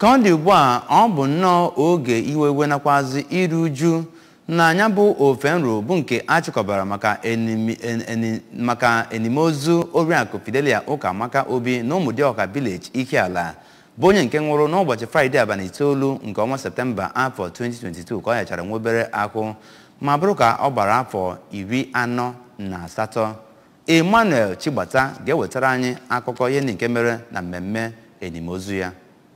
ka ọ dị ugbu a ọ bụ nnọọ oge iwe iwe nakwazi iru uju na anya bụ ofe nro bụ nke achịkọbara maka enimi- en- eni- maka enimozu oriakụ fidelia ụkamaka obi na ụmụdịọka village ihiala bụ onye nke nwụrụ n'ụbọchị fraịde abalị itoolu nke ọnwa septemba afọ 2022 ka ọ nyachara nwa obere ahụ ma bụrụ ka ọ gbara afọ iri anọ na asatọ emmanuel chigbata ga-ewetara anyị akụkọ ihe ndị nke mere na mmemme enimozu ya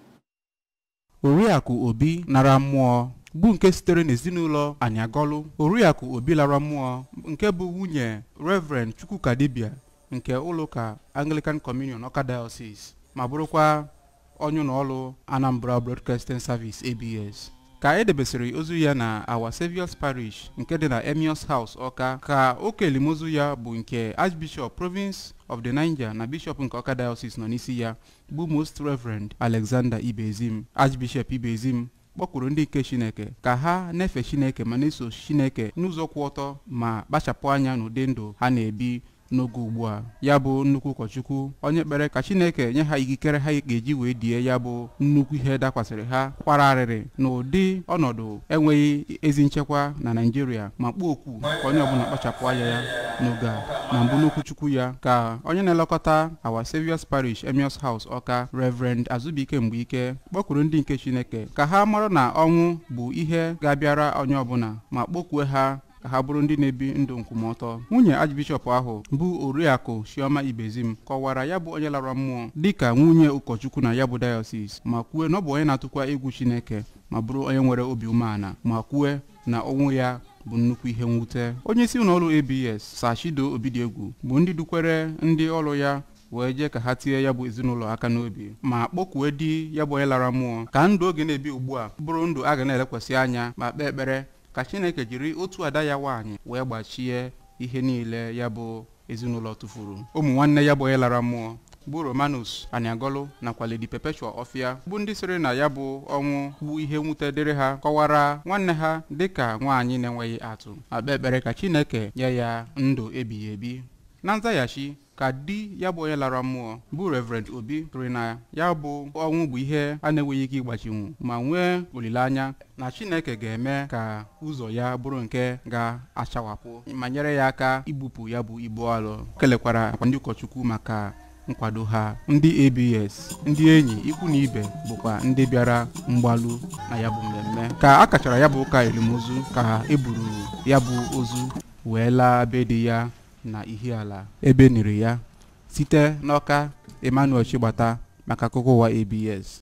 oriakụ obi nara mmụọ bụ nke sitere n'ezinụlọ anyagọlụ oriakụ obi lara mmụọ nke bụ nwunye reverend chukwuka dibia nke ụlọụka anglican communion ọka diocese ma bụrụkwa onye ụlọọrụ anambra broadcasting service abs ka edebesịrị ozu ya na our saviour's parish nke dị na emios house ọka ka oke elimozu ya bụ nke archbishop province of the niger na bishop nke ọka diocese nọ n'isi ya bụ most reverend alexander ibezim archbishop ibezim kpọkwuru ndị nke chineke ka ha na-efe chineke ma na-eso chineke n'ụzọ kwụ ọtọ ma kpachapụ anya n'ụdị ndụ ha na-ebi n'oge ugbu a ya bụ nnukwu ụkọchukwu onye kpere ka chineke nye ha ikikere ha ga-eji wee die ya bụ nnukwu ihe dakwasịrị ha kwara arịrị n'ụdị ọnọdụ enweghị ezi nchekwa na naijiria ma kpuo okwu ka onye ọbụla kpachapụ anya ya n'oge a na mbụ n'okwuchukwu ya ka onye na-elekọta our saviour's parish emios house ọka reverend azubike mgbeike kpọkwuru ndị nke chineke ka ha mara na ọnwụ bụ ihe ga-abịara onye ọbụla ma kpọkwue ha ka ha bụrụ ndị na-ebi ndụ nkwụmọtọ nwunye archbishop ahụ bụ oriakụ chioma ibezim kọwara ya bụ onye lara mmụọ dịka nwunye ụkọchukwu na ya bụ diocese ma kwue na ọ bụ onye na-atụkwa egwu chineke ma bụrụ onye nwere obi umeala ma kwue na ọnwụ ya bụ nnukwu ihe mwute onye isi ụlọọrụ abs sachido obidiegwu bụ ndị dukwere ndị ọrụ ya wee jee ka ha tie ya bụ ezinụlọ aka n'obi ma kpọkwue di ya bụ onye lara mmụọ ka ndụ oge na-ebi ugbu a bụrụ ndụ a ga na-elekwasị anya ma kpee ekpere ka chineke jiri otu ada ya nwaanyị wee gbachie ihe niile ya bụ ezinụlọ tụfuru ụmụ nwanne ya bụ onye lara mmụọ bụ romanus aniagolu nakwa lady perpetua ọfịa bụ ndị sịrị na ya bụ ọnwụ bụ ihe mwute dịrị ha kọwara nwanne ha dịka nwaanyị na-enweghị atụ ma kpee ekpere ka chineke nye ya ndụ ebighị ebi na nzaghachi ka di ya bụ onye lara mmụọ bụ reverend obi tụrụ na ya bụ ọnwụ bụ ihe a na-enweghị ike ịgbachinwu ma nwee olileanya na chineke ga-eme ka ụzọ ya bụrụ nke ga-achawapụ ma nyere ya aka ibupụ ya bụ ibu alụ kelekwara akwa ndị ụkọchukwu maka nkwado ha ndị abs ndị enyi ikwu na ibe bụkwa ndị bịara mgbalu na ya bụ mmemme ka a kachara ya bụ ụka elimozu ka e buru ya bụ ozu wee laa be di ya na ihiala ebe niri ya site n'ọka emmanuel chigbata maka akụkọ ụwa abs